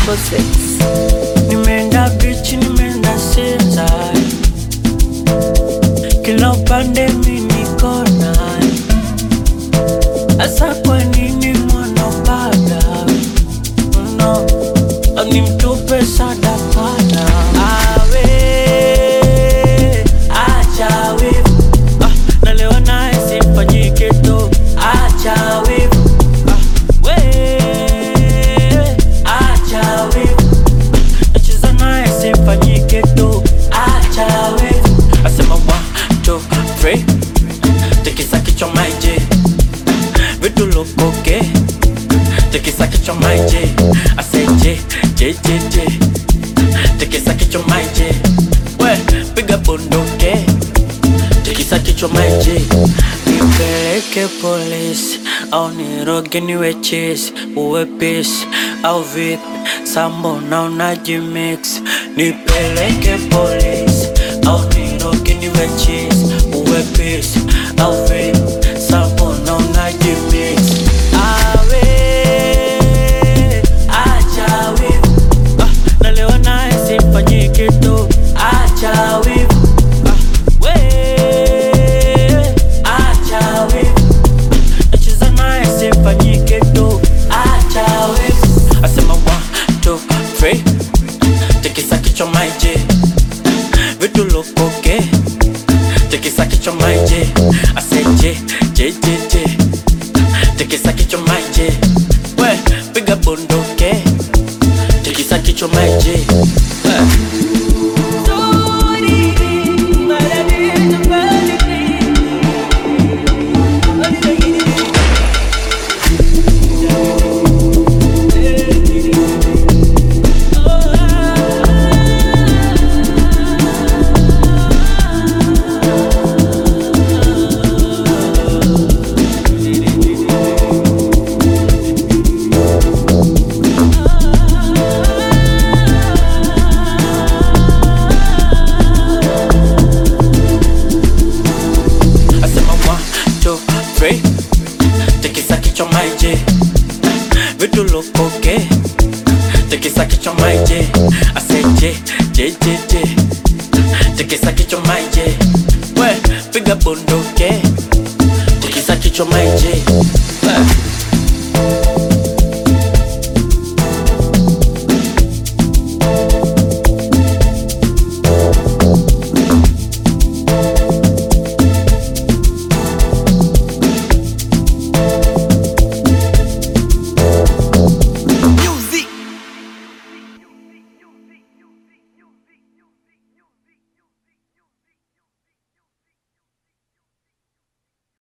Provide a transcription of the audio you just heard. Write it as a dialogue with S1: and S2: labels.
S1: triple six.
S2: Nimeenda beach, nimeenda Sinza, kila upande mi niko naye. Asa kwa nini mwanapanda no, nimtupe sadakana awe acha wivu ah, nalewa naye simfanyike tu acha wivu ah, we acha wivu nacheza naye simfanyike tu acha wivu asema one two three tikisa kichwa maiji vitu lokoke tikisa kichwa maiji aseje jejeje tikisa kichwa maiji we piga bunduke tikisa kichwa maiji nipeleke polisi au niroge niwe chisi uwe pisi au vipi sambo na unajimix nipeleke polisi au niroge niwe chisi uwe pisi au vipi sambo na unajimix awe acha wivu ah, nalewa naye simfanyike tu acha wivu ah, we acha wivu nacheza naye simfanyike tu acha wivu asema one two three tikisa kichwa maiji vitu lokoke tikisa kichwa maiji aseje jejeje tikisa kichwa maiji we piga bunduke tikisa kichwa maiji we. asema one two three tikisa kichwa maiji vitu lokoke tikisa kichwa maiji aseje jejeje tikisa kichwa maiji we piga bunduke tikisa kichwa maiji